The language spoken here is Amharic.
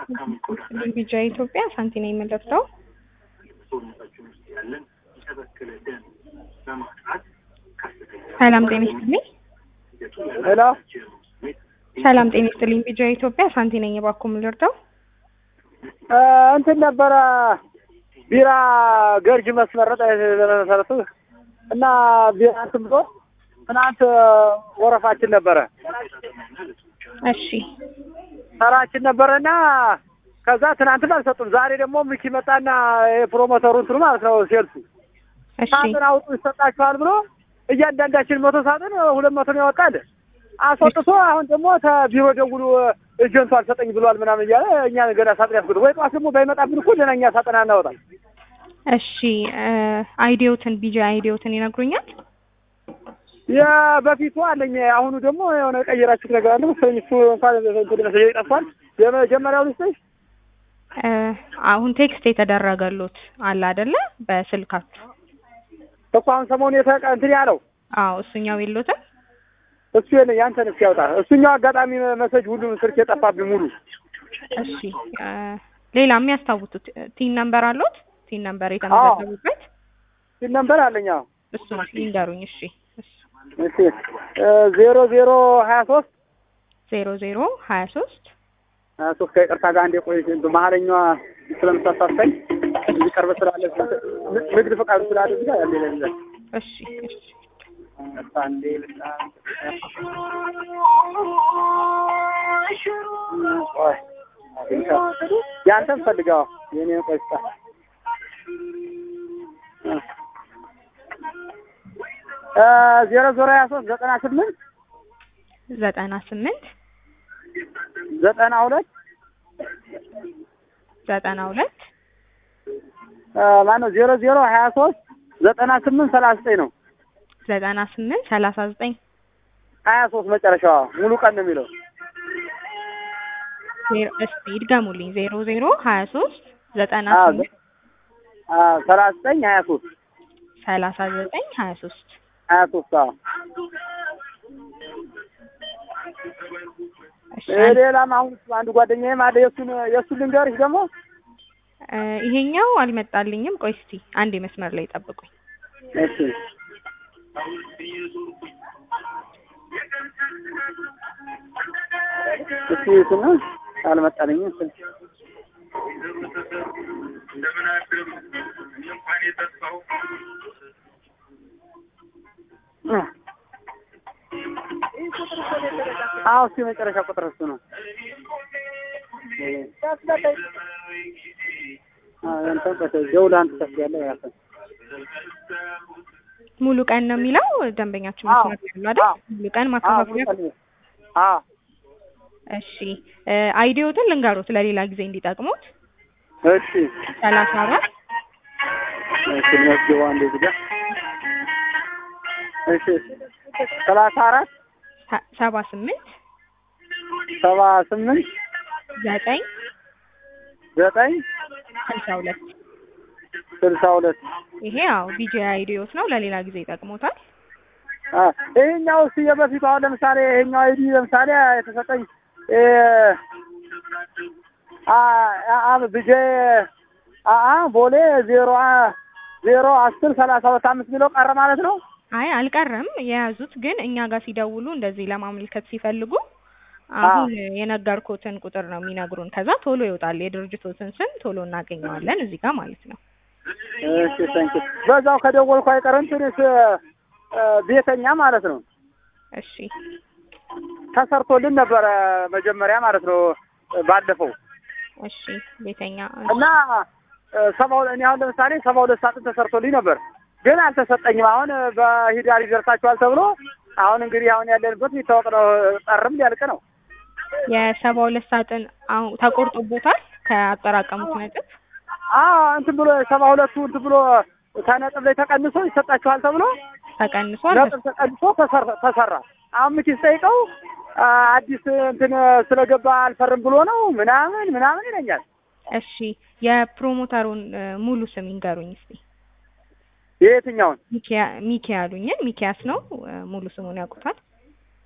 ቢጃ ኢትዮጵያ ሳንቲ ነው የምንለብሰው። ሰላም ጤና ይስጥልኝ። ሄሎ ሰላም ጤና ይስጥልኝ። ቢጃ ኢትዮጵያ ሳንቲ ነኝ። እባክዎ ምን ልርዳው? እ እንትን ነበረ ቢራ ገርጅ መስመረጥ መሰረቱ እና ቢራ እንትን ብሎ ትናንት ወረፋችን ነበረ እሺ ተራችን ነበረና ከዛ ትናንትም አልሰጡም። ዛሬ ደግሞ ሚኪ መጣና የፕሮሞተሩ እንትኑ ማለት ነው ሴልሱ እሺ ሳጥን አውጡ ይሰጣችኋል ብሎ እያንዳንዳችን መቶ ሳጥን ሁለት መቶ ነው ያወጣል። አስወጥቶ አሁን ደግሞ ተቢሮ ደውሉ ኤጀንቱ አልሰጠኝ ብሏል ምናምን እያለ እኛ ገና ሳጥን ያስኩት ወይ ጠዋት ደግሞ ባይመጣብን እኮ ደህና እኛ ሳጥን አናወጣም። እሺ አይዲዮትን ቢጃ አይዲዮትን ይነግሩኛል? የበፊቱ አለኝ። አሁኑ ደግሞ የሆነ ቀየራችሁት ነገር አለ መሰለኝ። እሱ እንኳን እንትን መሰለኝ ጠፍቷል። የመጀመሪያው ልስጥሽ እ አሁን ቴክስት የተደረገሉት አለ አይደለ? በስልካችሁ እኮ አሁን ሰሞኑን የተቀ እንትን ያለው አዎ፣ እሱኛው የሎትም። እሱ የለኝ ያንተን እስኪ ያውጣ። እሱኛው አጋጣሚ መሰጅ ሁሉም ስልክ የጠፋብኝ ሙሉ እሺ እ ሌላ የሚያስታውሱት ቲን ነምበር አሉት? ቲን ነምበር የተመዘገቡበት ሲል ነበር አለኝ። አዎ እሱ ይንገሩኝ። እሺ እሱ እሺ ዜሮ ዜሮ ሀያ ሶስት ዜሮ ዜሮ ሀያ ሶስት ሀያ ሶስት ከይቅርታ ጋር አንዴ ቆይ መሀለኛዋ ስለምታሳሳኝ እዚህ ቀርበ ስላለ ንግድ ፈቃዱ ስላለ እዚህ ጋር ያለ ይላል እሺ እሺ አንዴ ልጣ ቆይ ያንተን ፈልገው የኔ ቆይ ስጣ እ ዜሮ ዜሮ ሀያ ሶስት ዘጠና ስምንት ዘጠና ስምንት ዘጠና ሁለት ዘጠና ሁለት ማነው ዜሮ ዜሮ ሀያ ሶስት ዘጠና ስምንት ሰላሳ ዘጠኝ ነው ዘጠና ስምንት ሰላሳ ዘጠኝ ሀያ ሶስት መጨረሻዋ ሙሉ ቀን ነው የሚለው ዜሮ እስቲ ይድገሙልኝ። ዜሮ ዜሮ ሀያ ሶስት ዘጠና አዎ፣ ስምንት ሰላሳ ዘጠኝ ሀያ ሶስት ሰላሳ ዘጠኝ ሀያ ሶስት ሀያ ሶስት አዎ እሺ ሌላም አሁን አንድ ጓደኛዬም አለ የእሱን የእሱን ልንገርሽ ደግሞ እ ይሄኛው አልመጣልኝም። ቆይ እስቲ አንዴ መስመር ላይ ጠብቁኝ። እሺ እሱ የቱን ነው አልመጣልኝም እሱ አዎ እሱ የመጨረሻ ቁጥር እሱ ነው አዎ ያንተን ቆይ ደውል አንተ ታስያለህ ያፈ ሙሉ ቀን ነው የሚለው ደንበኛችን አዎ። መስመር ላይ ያሉ አይደል? አዎ። ሙሉ ቀን ማከፋፈያ። አዎ እሺ እ አይዲዮትን ልንገሩት ለሌላ ጊዜ እንዲጠቅሙት እሺ ሰላሳ አራት እሺ መስገባ እንደዚህ ጋር እሺ ሰላሳ አራት ሰ- ሰባ ስምንት ሰባ ስምንት ዘጠኝ ዘጠኝ ስልሳ ሁለት ስልሳ ሁለት ይሄ ያው ቢጂ አይዲዮት ነው። ለሌላ ጊዜ ይጠቅሙታል። አ ይሄኛው እሱ የበፊቱ አሁን ለምሳሌ ይሄኛው አይዲ ለምሳሌ የተሰጠኝ እ አ አ ብጄ አ አ ቦሌ ዜሮ አ- ዜሮ አስር ሰላሳ ሁለት አምስት የሚለው ቀረ ማለት ነው። አይ አልቀረም። የያዙት ግን እኛ ጋር ሲደውሉ እንደዚህ ለማመልከት ሲፈልጉ አሁን የነገርኩትን ቁጥር ነው የሚነግሩን። ከዛ ቶሎ ይወጣል። የድርጅቶትን ስም ቶሎ እናገኘዋለን እዚህ ጋር ማለት ነው። እሺ ታንኪ በዛው ከደወልኩ አይቀርም ትንሽ እ ቤተኛ ማለት ነው እሺ ተሰርቶልን ነበረ መጀመሪያ ማለት ነው ባለፈው እሺ ቤተኛ እና እ ሰባ ሁለት እኔ አሁን ለምሳሌ ሰባ ሁለት ሳጥን ተሰርቶልኝ ነበር ግን አልተሰጠኝም። አሁን በሂዳር ይደርሳችኋል ተብሎ አሁን እንግዲህ አሁን ያለንበት የሚታወቅ ነው። ጠርም ሊያልቅ ነው። የሰባ ሁለት ሳጥን አሁን ተቆርጦቦታል ከአጠራቀሙት ነጥብ አዎ እንትን ብሎ ሰባ ሁለቱ እንትን ብሎ ከነጥብ ላይ ተቀንሶ ይሰጣችኋል ተብሎ ተቀንሷል። ነጥብ ተቀንሶ ተሰራ- ተሰራ። አሁን ምኪ ስጠይቀው አ፣ አዲስ እንትን ስለገባ አልፈርም ብሎ ነው ምናምን ምናምን ይለኛል። እሺ የፕሮሞተሩን እ፣ ሙሉ ስም ይንገሩኝ እስቲ። የየትኛውን ሚኪያ ሚኪ ያሉኝን ሚኪያስ ነው እ፣ ሙሉ ስሙን ያውቁታል?